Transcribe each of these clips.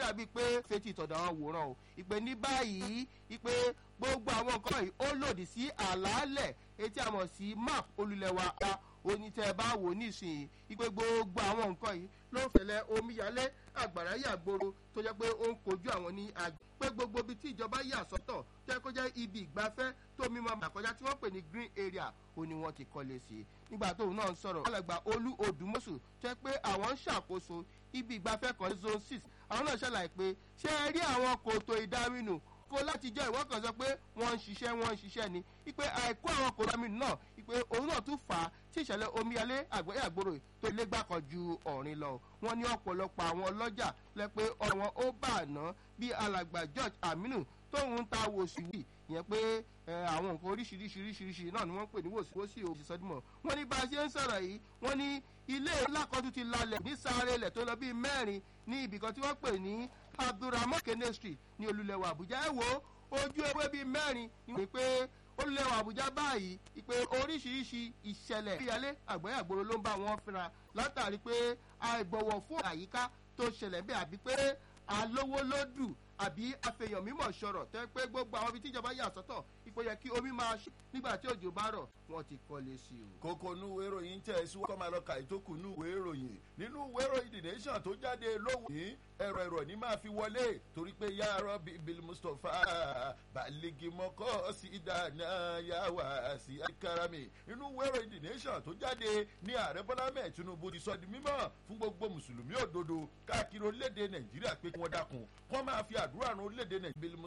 dàbí pé fetí ìtọ̀dọ̀ àwọn wòran o ìpè ní báyìí ìpè gbogbo àwọn nǹkan yìí ó lòdì sí àlàálẹ̀ etí àmọ̀ sí map olùlẹ̀wà a onítẹ̀ bá wò nísìnyí ìpè gbogbo àwọn nǹkan yìí ló ń fẹ̀lẹ̀ omíyalé àgbàrá yàgboro tó jẹ́ pé ó ń kojú àwọn ní àgbẹ̀ pé gbogbo ibi tí ìjọba yà sọ́tọ̀ jẹ́ kó jẹ́ ibi ìgbafẹ́ tó mímọ́ àkọjá tí wọ́n pè ní green area ó ní wọ́n ti kọ́lé sí i nígbà tóun náà ń sọ̀rọ̀ alàgbà olú odùmọ̀sù jẹ́ pé àwọn ń ṣàkóso ibi ìgbafẹ́ kan zone six àwọn náà ṣàlàyé pé ṣé ẹ rí àwọn kòtò ìdáminù kó láti jẹ́ ìwọ́n kan sọ pé wọ́n ń ṣiṣẹ́ wọ́n ń ṣiṣẹ́ ni ipe àìkú àwọn kòtò ìdáminù náà ipe òun náà tún fà á tí ìṣẹ̀lẹ̀ omíyalé àgbẹ̀yàgbòrò tó ilé gbà kan ju ọ̀rin lọ wọ́n ní ọ̀pọ̀lọpọ̀ àwọn ọlọ́jà lẹ pé ọ̀wọ́n ó bà àná bí alàgbà george aminu tóun ta wòsíwì yẹn pé àwọn nǹkan oríṣiríṣiríṣiríṣi náà ni wọ́n pè ní wòsíwòsí òsì sọ́dúnmọ̀ wọ́n ní bá a ṣe ń sọ̀rọ̀ yìí wọ́n ní ilé ńlá kan tún ti lalẹ̀ ní sáré ilẹ̀ tó lọ bíi mẹ́rin ní ibìkan tí wọ́n pè ní abdulrahman kene street ní olùlẹ̀wọ̀ àbújá ẹ̀ wò ojú ewé bíi mẹ́rin ni pé olùlẹ̀wọ̀ àbújá báyìí ìpè oríṣiríṣi ìṣẹ̀lẹ̀ ìyálé àgbẹ̀yàgbòrò ló ń bá wọn fínra látàrí pé àìbọ̀wọ̀ fún àyíká tó ṣẹlẹ̀ bẹ́ẹ̀ àbí pé alówó lódù àbí àfẹ̀yàn mímọ̀ sọ̀rọ̀ tẹ́ pé gbogbo àwọn ibi tíjọba yà sọ́tọ̀ ipò yẹ kí omi máa ṣe nígbà tí òjò bá rọ̀ wọ́n ti kọ́lé sí o. kókó inú ìwé ìròyìn tẹ̀ sí wọ́n kọ́ máa lọ ka ìtókù inú ìwé ìròyìn nínú ìwé ìròyìn the nation tó jáde lówùú ní ẹ̀rọ ẹ̀rọ ní máa fi wọlé torí pé yàrá bibil mustapha baligi mọ́kọ́ sí ìdáná yàwá sí akarami nínú ìwé ìròyìn the nation tó jáde ní ààrẹ bọ́lá mẹ́ẹ̀ tinubu ti sọ di mímọ́ fún gbogbo mùsùlùmí òdodo káàkiri orílẹ̀-èdè nàìjíríà pé kí wọ́n dákun wọ́n máa fi àdúrà ran orílẹ̀-èdè nàìjíríà bibil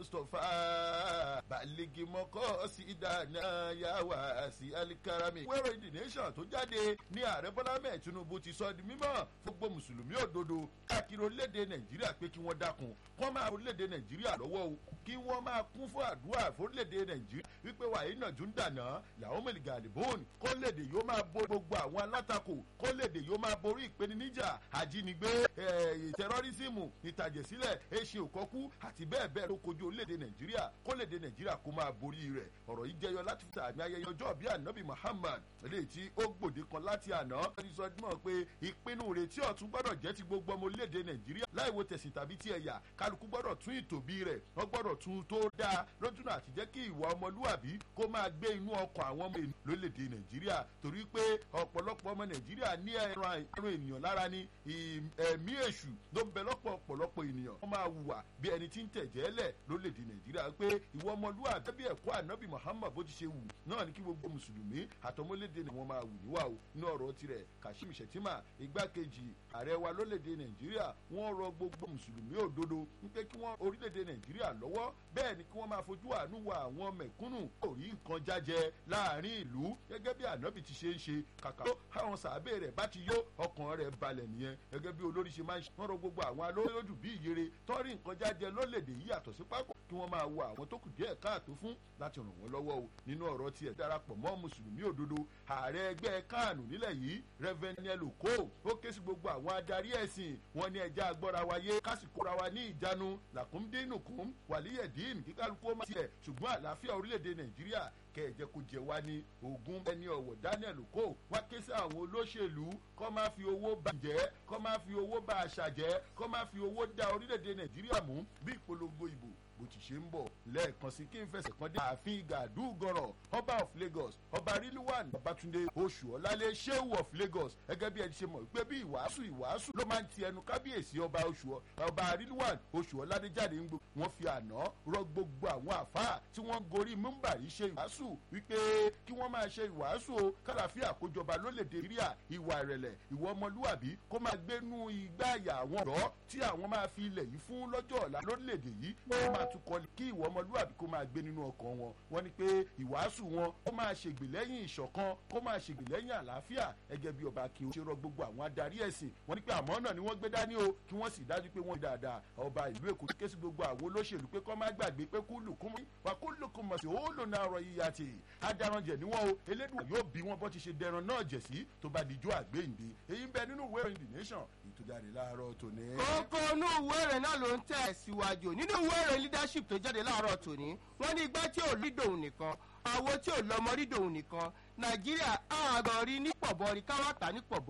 mustapha baligi mọ́kọ́ sí ìdáná yàwá sí alikarami. ìwé ìròyìn the nation tó jáde ní ààrẹ bọ́lá mẹ́ẹ̀ tinubu ti sọ di mímọ́ fún gbogbo mùsùlùmí òdodo káàkiri orílẹ̀-èdè nàìjíríà pé kí wọ́n dákun wọ́n máa orílẹ̀-èdè nàìjíríà lọ́wọ́ o kí wọ́n máa kún fún àdúrà fórílẹ̀-èdè nàìjíríà wípé wàyí náà tún dànà làwọn mẹ̀lìgà àdìbòn kọ́lédè yóò máa bo gbogbo àwọn alátakò kọ́lédè yóò máa borí ìpèníjà àjínigbé tẹrọrísìmù ìtàjẹ̀sílẹ̀ èṣe òkọ́kú àti bẹ́ẹ̀ bẹ́ẹ̀ ló kojú orílẹ̀-èdè nàìjíríà kọ́lédè nàìjíríà kó máa borí rẹ̀ ọ̀rọ̀ yìí jẹyọ láti fi sàmì ayẹyẹ ọjọ́ bíi ànábì muhammad eléyìí tí ó gbòde kan láti àná ẹni sọ dímọ̀ pé ìpinnu rẹ̀ tí ọ̀tún gbọ́dọ̀ jẹ́ ti gbogbo ọmọ orílẹ̀-èdè nàìjíríà láìwo tẹ̀sìn tàbí ti ẹ̀yà kálukú gbọ́dọ̀ tún ìtòbí rẹ̀ wọ́n gbọ́dọ̀ tún tó dáa lójúnà àti jẹ́ kí ìwà ọmọlúwàbí kó máa gbé inú ọkọ̀ àwọn ọmọ ènìyàn lórílẹ̀-èdè nàìjíríà torí pé ọ̀pọ̀lọpọ̀ ọmọ nàìjíríà ní ẹran ènìyàn lára ní ẹ̀mí èṣù ló ń bẹ lọ́pọ̀ ọ̀pọ̀lọpọ̀ ènìyàn wọ́n máa hùwà bí ẹni tí ń tẹ̀jẹ́ lẹ̀ lórílẹ̀-èdè nàìjíríà pé ìwọ ọmọlúwàbí bí ẹ̀kọ́ ànábì muhammad bó ti ṣe wù náà ní kí gbogbo mùsùlùmí àtọmọlédè ni wọ́n máa wù níwà o inú ọ̀rọ̀ tirẹ̀ kashim shettima igbákejì ààrẹ wa lórílẹ̀‐èdè nàìjíríà wọ́n rọ gbogbo mùsùlùmí òdodo wípé kí wọ́n orílẹ̀‐èdè nàìjíríà lọ́wọ́ bẹ́ẹ̀ ni kí wọ́n máa fojú àánú wa àwọn mẹ̀kúnnù kò rí nǹkan jájẹ láàrin ìlú gẹ́gẹ́ bí ànábì ti ṣe ń ṣe kàkà tó àwọn sàábẹ̀ rẹ̀ bá ti yó ọkàn rẹ̀ balẹ̀ nìyẹn gẹ́gẹ́ bí olórí ṣe máa ń ṣe wọ́n rọ gbogbo àwọn alóyòdù bí ìyere tọ́rí nǹkan jájẹ lórílẹ̀‐èdè yìí yàtọ̀ sí pápọ̀ kí wọ́n máa wo àwọn tó kù díẹ̀ káàtó fún láti ràn wọ́n lọ́wọ́ o nínú ọ̀rọ̀ tiẹ̀ darapọ̀ mọ́ mùsùlùmí òdodo ààrẹ ẹgbẹ́ kánù nílẹ̀ yìí rẹ́fẹ̀nẹ́lì kó ó ké sí gbogbo àwọn adarí ẹ̀sìn wọn ní ẹja agbọ́ra wáyé kásìkóra wa ní ìjánu làkúndínnùkún wàlíyẹ̀dín kíkálukú má tiẹ̀ ṣùgbọ́n àlàáfíà orílẹ̀-èdè nàìjíríà kẹ̀jẹ̀ kò jẹ́ wá ní ogun ẹni ọ̀wọ̀ daniel kó wá ké sí àwọn olóṣèlú kọ́ máa fi owó bá jẹ́ kọ́ máa fi owó bá àṣà jẹ́ kọ́ máa fi owó dá orílẹ̀-èdè nàìjíríà mú bí ìpolongo ìbò bó ti ṣe ń bọ̀ lẹ́ẹ̀kan sí kí n fẹsẹ̀ kan dé ààfin gàdú gọ̀rọ̀ ọba of lagos ọba rilwan babatunde oṣù ọ̀làlẹ̀ sheu of lagos gẹ́gẹ́ bí ẹni ṣe mọ̀ pé bí ìwàásù ìwàásù ló máa ń ti ẹnu kábíyèsí ọba oṣù ọba rilwan oṣù ọ̀làdé jáde ń gbó wọ́n fi àná rọ gbogbo àwọn àfáà tí wọ́n gorí múmbàrí ṣe ìwàásù wípé kí wọ́n máa ṣe ìwàásù o kálàfíà àkójọba lólèdè ríà ìwà ìrẹ̀lẹ̀ ìwọ ọmọlúwàbí kó máa gbénú igbá àyà àwọn ọ̀dọ́ tí àwọn máa fi ilẹ̀ yìí fún lọ́jọ́ ọ̀la lórílẹ̀‐èdè yìí wọ́n máa tún kọ́ kí ìwọ ọmọlúwàbí kó máa gbé nínú ọkàn wọn wọ́n ní pé ìwàásù wọn kó máa ṣègbè lẹ́yìn ìṣọ̀kan kó máa ṣègbè lẹ́yìn àlàáfíà ẹgẹ́ bí ọba kí o ṣe rọ gbogbo àwọn adarí ẹ̀sìn wọ́n ní pé àmọ́ náà ni wọ́n gbé dání o kí wọ́n sì dájú pé wọ́n dáadáa ọba ìlú èkó ké sí gbogbo àwọn olóṣèlú pé kọ́ má gbàgbé pé kúlù kún wa kúlù kún mọ̀ sí òòlù náà rọ yíya tì adaranjẹ níwọ̀n o elédùn yóò bí wọn bọ́ ti ṣe dẹran náà jẹ̀ sí tó bá dijọ́ àgbéyìnde èyí ń bẹ nínú ìwé ìròyìn the nation ìtújáde láàárọ̀ tòní. kókó inú ìwé rẹ̀ náà ló ń tẹ̀ síwájú nínú ìwé rẹ̀ leadership tó jáde láàárọ̀ tòní wọ́n ní igbá tí ò rí dòun nìkan àwo tí ò lọ́mọ rí dòun nìkan nàìjíríà àgọ́ rí ní pọ̀bọ rí káwá tà ní pọ̀bọ